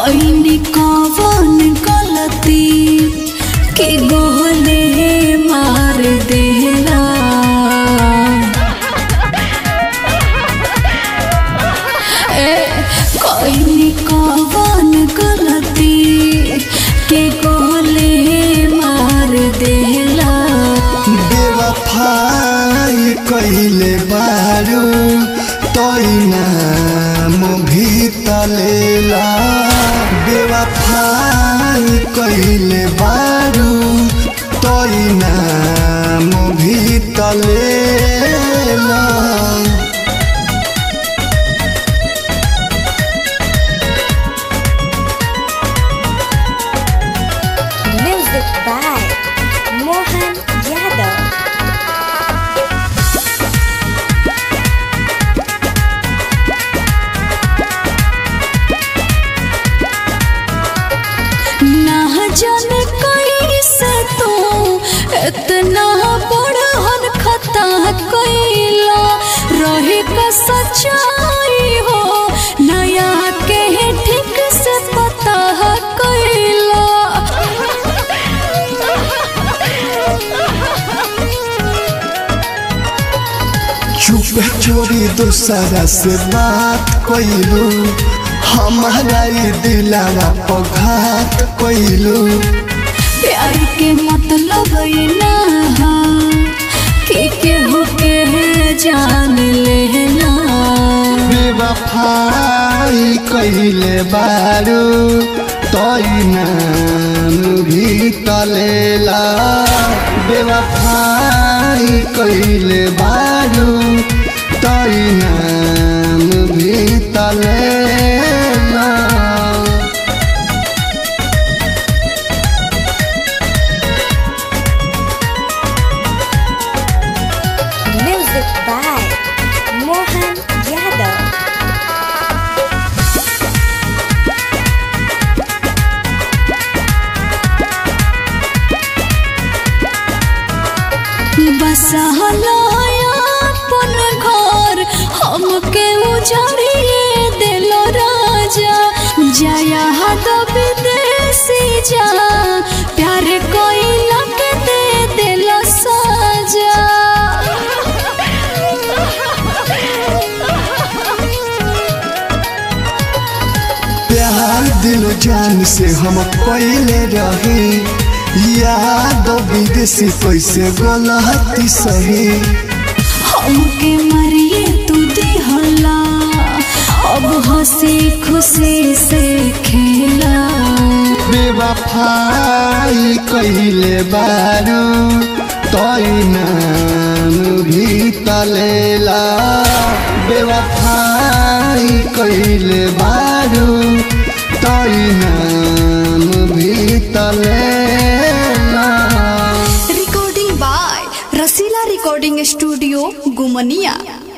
कईनी कवन गलती के गोहले मार देला ए कईनी कवन गलती के गोहले मार देला बेवफाई कहिले बारू तोई नाम भी तलेला बेवफाई कहिले बारू तोई नाम भी तलेला Music by Mohan Yadav. ना जाने कैसे तू इतना बड़हन खता कैला रहे का सच्चाई हो नया के ठीक से पता कैला चुप चोरी दूसरा से बात कोइलू हमारा ई दिलावा पघात कोइलू प्यार के मतलब ये ना हा कि केहू के जान लेना बेवफाई कहिले बारू तोई नाम भी तलेला बेवफाई कहिले बारू तोई नाम भी तलेला Music by Mohan Yadav. अपन घर हमके उजाड़िए दिल राजा जया हद विदेशी जा प्यार कोई लग दे दिल साजा प्यार दिल जान से हम पहले रहे याद विदेशी कैसे गलती सही हमके मरिए तू दिहला अब हंसी खुशी से खेला बेवफाई कहिले बारू तोई नाम भी तलेला बेवफाई कहिले बारू तोई नाम भी तलेला recording by Rasila recording studio गुमनिया